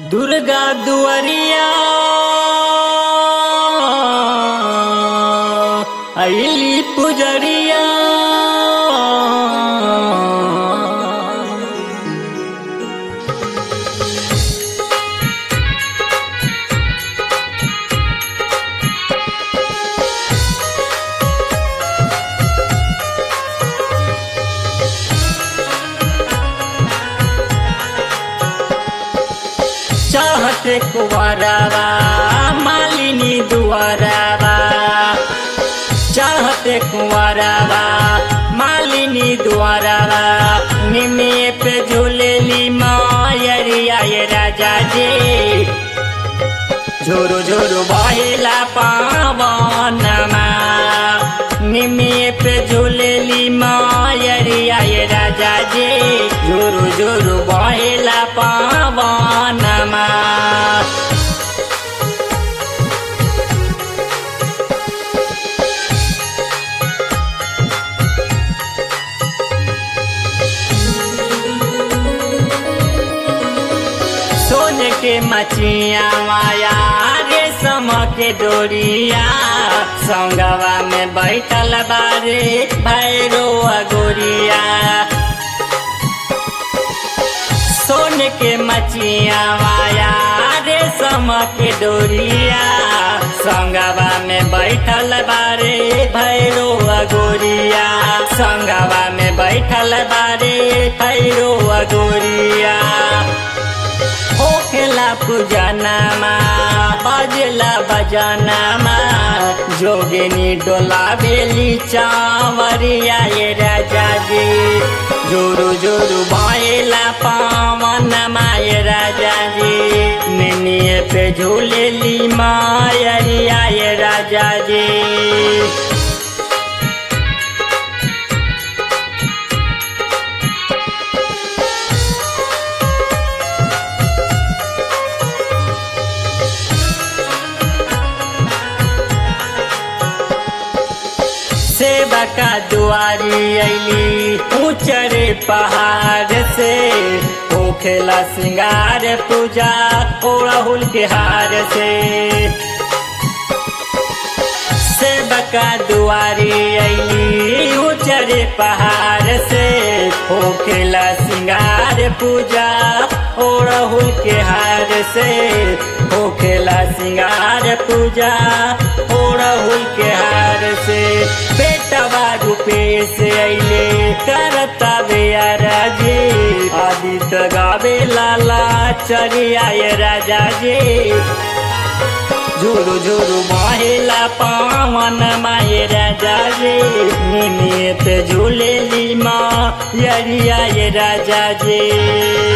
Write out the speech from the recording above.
दुर्गा दुआरिया अली पुजरिया चाहते कुंवरवा मालिनी दुआरवा चाहते कुंवरवा मालिनी दुआरवा निमे पे झूलेली मायरिया ये राजा जी झोरो झोरो बहेला पावनमा निमे पे झूलेली मायरिया ये राजा जी झोरो झोरो बहेला पावनमा सोन के मचिया माया रेशम के डोरिया संगवा में बैठल बारे भैरो अगोरिया सोन के मचिया माया रेशम के डोरिया संगवा में बैठल बारे भैरो अगोरिया संगवा में बैठल बारे भैरो अगोरिया होखेला पूजनमा बजला बजनमा जोगिनी डोला बेली चावरिया ये राजा जी जोरु जोरु भएला पावनमा ये राजा जी निनिए पे झूलेली मायरिया ये राजा जी सेवा का दुआरी अली ऊंचरे पहाड़ से होखेला सिंगार पूजा ओड़हुल के हार से सेवका दुआरी अली ऊंचरे पहाड़ से होखेला सिंगार पूजा ओड़हुल के हार से होखेला सिंगार पूजा ओड़हुल के हार से बेटवा रूपे से अले करता बेया राजे आदित्य गावे लाला चरिया ये राजा जी झुरु झुरु महिला पावन माये राजा रे निमित झूलेली माँ यरिया ये राजा जी